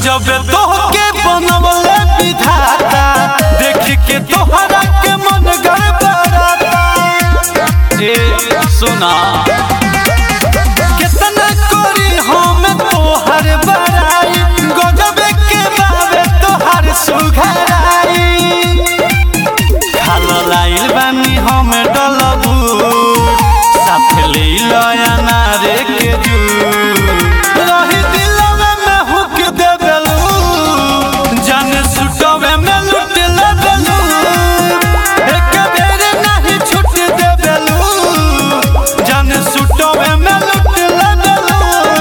गजब तोहके बनवले विधाता देख के तोहरा के मन गड़बड़ाता ए सुना कितना करी हम तोहर बड़ाई गजब के बाबे तोहर सुघराई खालो लाइल बानी हम डलबू साथ ले लया नारे के जू रही दिलवे में हुक दे देलू जान सुटवे में लुट ले देलू एक बेर नहीं छूट दे देलू जान सुटवे में लुट ले देलू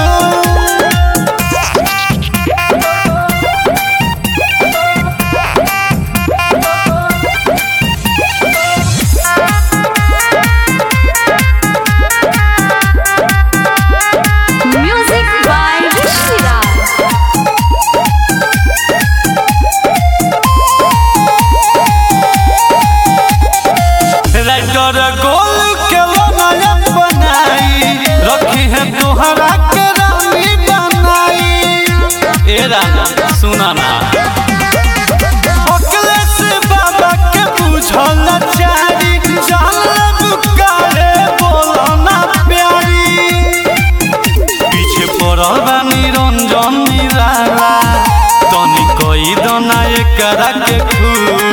Music by Shira. राइटर गोल के बनाया बनाई रखी है तोहरा के रानी बनाई ए राना सुना ना अखिलेश बाबा के बुझल चारी जान बुकारे बोलो ना प्यारी पीछे पड़ल बानी रंजन निराला तनी कोई दना एकरा के खूब